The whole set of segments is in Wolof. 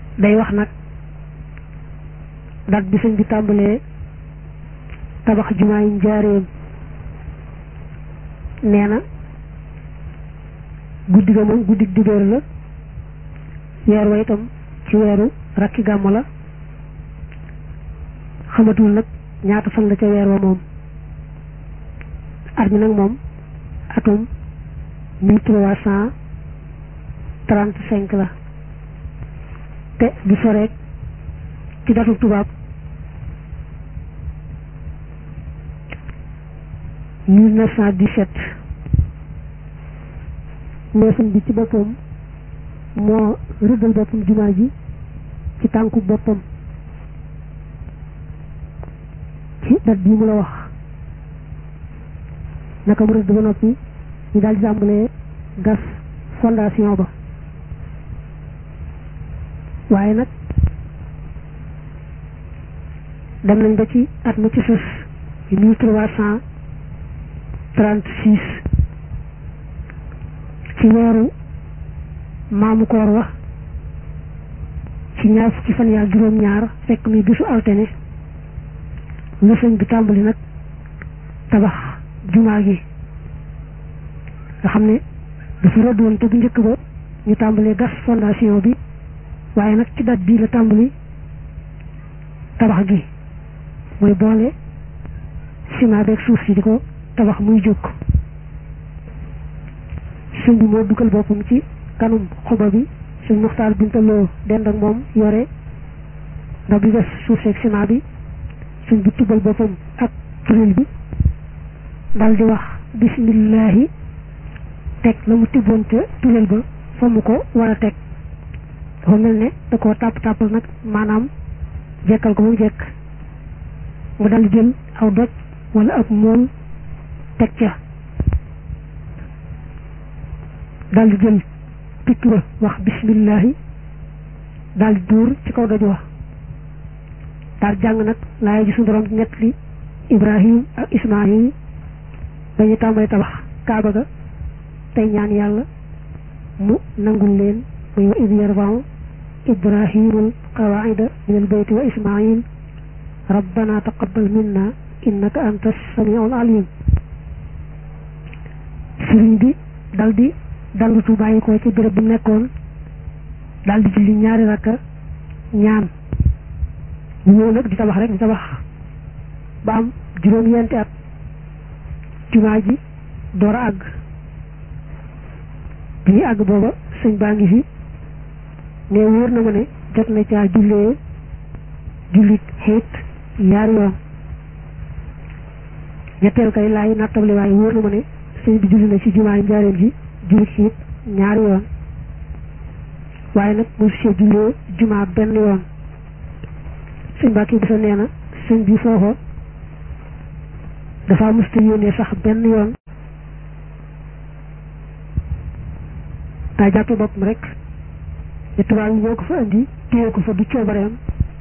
day wax nag dat bi sëñ bi tàmbalee tabax jumaa yi njaareem nee na guddi ga moom guddi dibéer la weer wa itam ci weeru rakki gàmmu la xamatul nag ñaata fan la ca weer wa moom at mi nag moom atum mille trois cent trente cinq la te du soreek ci datu tubaab mille neuf cent dix-sept neefam bi ci boppam moo rëddal boppam jumaa ji ci tànku boppam ci dat bii mu la wax naka mu rëdd ba noppi ñu daal di tàmbalee gas fondation ba waaye nag dem nañ ba ci at ma ci sës mille trois cent trente six ci weeru maamu koor wax ci ñaar fukki fan yaa juróom-ñaar fekk muy bisu altine la sëñ bi tàmbali nag tabax jumaa gi nga xam ne dafa rëdd woon te bu njëkk ba ñu tàmbalee gas fondation bi waaye nag ci date bii la tàmbali tabax gi mooy boole ciment beeg suuf si di ko tabax muy jóg sëñ bi moo dugal boppam ci kanum xuba bi sëñ muxtaar bintaloo dend ak moom yore ndax bi des suuf seeg ciment bi sëñ bi tubal boppam ak turil bi dal di wax bismillahi teg la mu tibboon ca turil ba fa mu ko war a teg dafa mel ne da koo tàpp tàppal nag maanaam jekkal ko mu jekk mu dal di jël aw doj wala ab mool teg ca dal di jël pikk ba wax bismillahi dal di duur ci kaw doj wax daal jàng nag laay ji suñu borom ñett li ibrahim ak ismaahil dañu tàmbali tabax kaaba ga tey ñaan yàlla mu nangul leen muy wa id yarfau ibrahimul qawaida min al bayti wa ismail rabbana taqabbal minna innaka anta samiul alim sëriñ bi dal di dallutu bàyyi ko ci béréb bu nekkoon dal di julli ñaari rakka ñaan ñu ñëw nag di tabax rek di tabax ba am juróom-ñeenti at jumaa ji door a àgg bi ñuy àgg booba sëñ baa ngi fi ne wóor na ma ne jot na caa jullee jullit xiit ñaari yoon ñetteel kay laay nattable waaye wóor na ma ne sëñ bi julli na ci jumaa yi njaareem ji jullit xiit ñaari yoon waaye nag mosu see jullee jumaa benn yoon sëñ Mbàkke bi sa nee na sëñ bi foofa dafa musta yónnee sax benn yoon daa jàppe boppam rek te tubaab yi ñoo ko fa indi téye ko fa du coobareem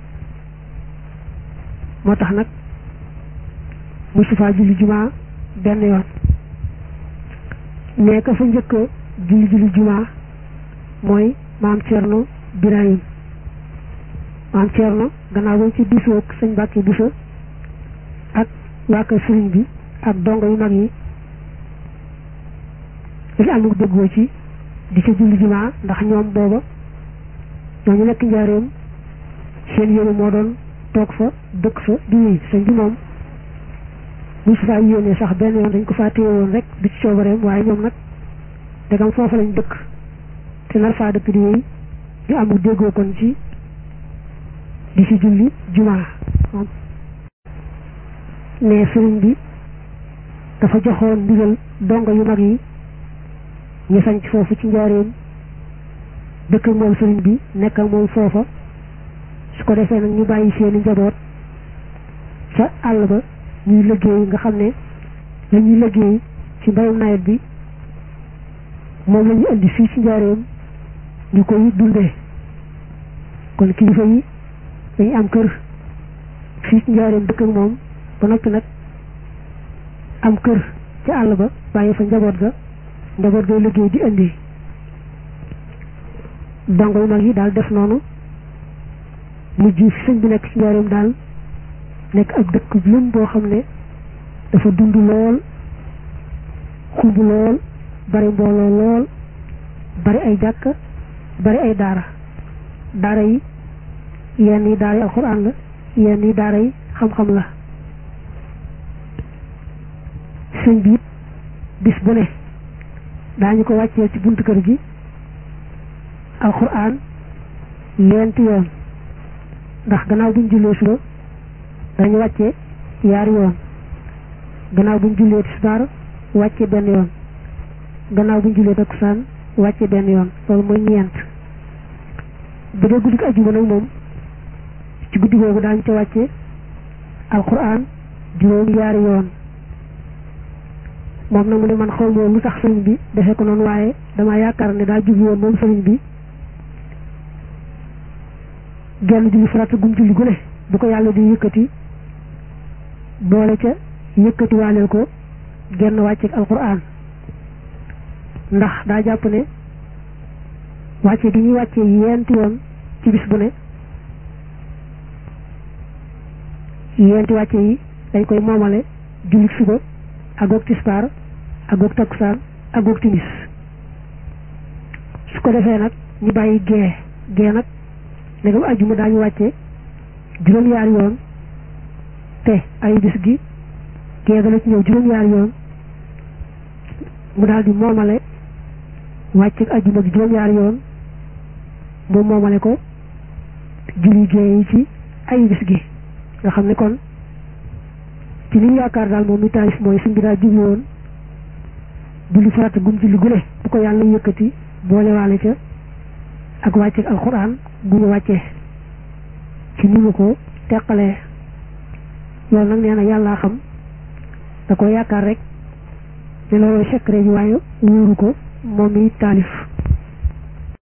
moo tax nag mosu faa julli jumaa benn yoon nee ka fa njëkk julli julli jumaa mooy maam Cerno Birahim maam Cerno gannaaw ba ci diisoo ak sëñ Mbàkke Buso ak waa kër sëriñ bi ak dongo yu mag yi dañu amul déggoo ci di ca julli jumaa ndax ñoom booba ñooñu nekk njaareem seen yéene moo doon toog fa dëkk fa di wéy sëñ bi moom mu su faa yéene sax benn yoon dañ ko faa téye woon rek du ci coobareem waaye ñoom nag dagam foofa lañ dëkk te nar faa dëkk di wéy ñu amul déggoo kon ci di ci julli jumaa ne sëriñ bi dafa joxoon ndigal dongo yu mag yi ñu sañ foofu ci njaareem dëkk ak moom sëriñ bi nekk ak moom foofa su ko defee nag ñu bàyyi seeni njaboot ca àll ba ñuy liggéey nga xam ne la ñuy liggéey ci mbayum nawet bi moom la ñu indi fii ci njaareem ñu koy dundee kon kilifa yi dañu am kër fii ci njaareem dëkk ak moom ba noppi nag am kër ca àll ba bàyyi fa njaboot ga njaboot gay liggéey di indi dongo yu mag yi daal def noonu mujj fi sëñ bi nekk ci njaareem daal nekk ak dëkk lëm boo xam ne dafa dund lool xumb lool bari mbooloo lool bari ay jàkk bari ay daara daara yi yenn yi daara yi alxuraan la yenn yi daara yi xam-xam la sëñ bi bis bu ne daañu ko wàccee ci buntu kër gi alxuraan ñeenti yoon ndax gannaaw buñ jullee suba dañu wàccee yaari yoon gannaaw buñ jullee tisbaar wàcce benn yoon gannaaw buñ jullee takkusaan wàcce benn yoon loolu mooy ñeent bu dee guddi ajjuma nag moom ci guddi googu daañu ca wàcce alxuraan juróom yaari yoon moom nag mu ne man xaw moom lu tax sëriñ bi defee ko noonu waaye dama yaakaar ne daa jublu woon moom sëriñ bi genn julli farata gum julli gu ne bu ko yàlla di yëkkati boole ca yëkkati waaleel ko genn wàcceeg alquran ndax daa jàpp ne wàcce gi ñuy wàccee yeenti yoon ci bis bu ne yeenti wàcce yi dañ koy moomale julli suba ak goog tisbaar ak goog takkusaan ak goog timis su ko defee nag ñu bàyyi gee gee nag ndegam ajjuma daañu wàcce juróom-yaari yoon te ay bis gi gee dana ci ñëw juróom-yaari yoon mu daal di moomale wàcce ajjuma gi juróom-yaari yoon mu moomale ko julli gee yi ci ay bis gi nga xam ne kon ci li ñu yaakaar daal moom mi taalif mooy suñ bi daa jublu woon julli farata gum julli gune bu ko yàlla yëkkati boole waale ca ak wàcceeg alxuraan gu ñu wàccee ci ni mu ko teqalee loolu nag nee na yàllaa xam da ko yaakaar rek ne looloo secret ji waaye wóoru ko moom mi taalif